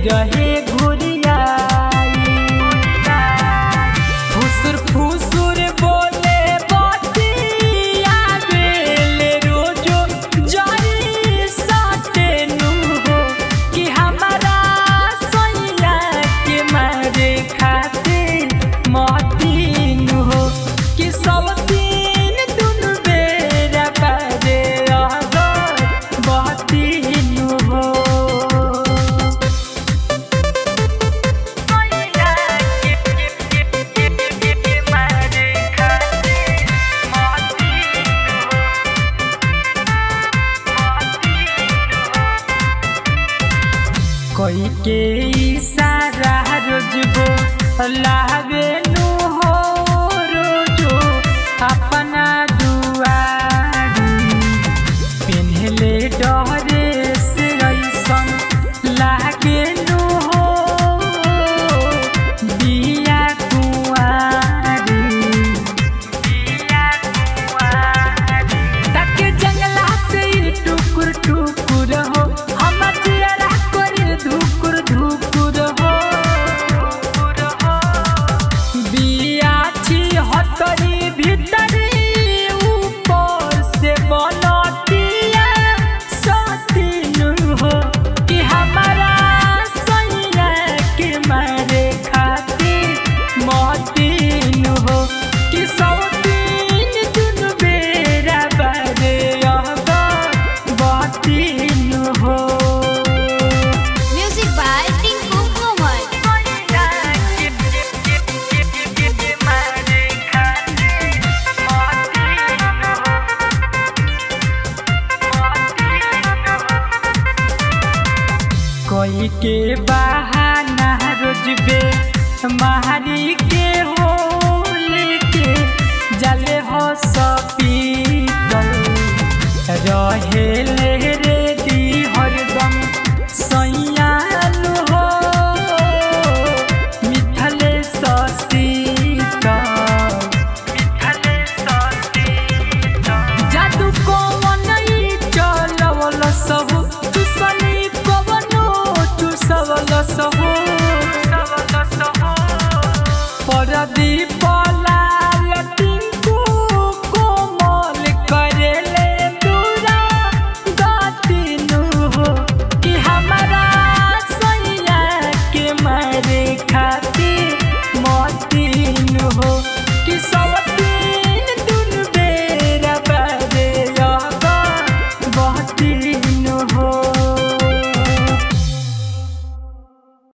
रहे घुरियाई फुसुर फुसुर बोले बतिया बेले रोजो जरी साटे नु हो कि हमारा सैया के मारे खातिर मतीन हो कि सब दिन दुनु बेरा बारे अगर बतीन हो कोई के इशारा रोजबो लावे नु हो रोजो अपना दुआरी पेन्हले डरे से ऐसन लागे नु हो बिया कुआरी बिया कुआरी ताके जंगला से ई टुकुर टुकुर हो हम जियरा करे धुकुर धुकुर हो बिया छी हतरी भीतरी ऊपर से बनतिया सतीन हो कि हमारा सैया के मारे खातिर मतीन हो कि सौ दिन दुन बेरा बारे अगर बतीन हो Music by Tinku Kumar. कोई के बहाना रोजबे मारी के हो लेके जले हो सपीतल रहे ले रे दी हरदम सैयाल हो मिथले ससीतल मिथले ससीतल जादू कौन ई चलवल सहु चुसनी कवनो चुसवल सहु परदीप लाल टिंकू कोमल करेले दूरा गतिनु हो कि हमारा सैया के मारे खातिर मती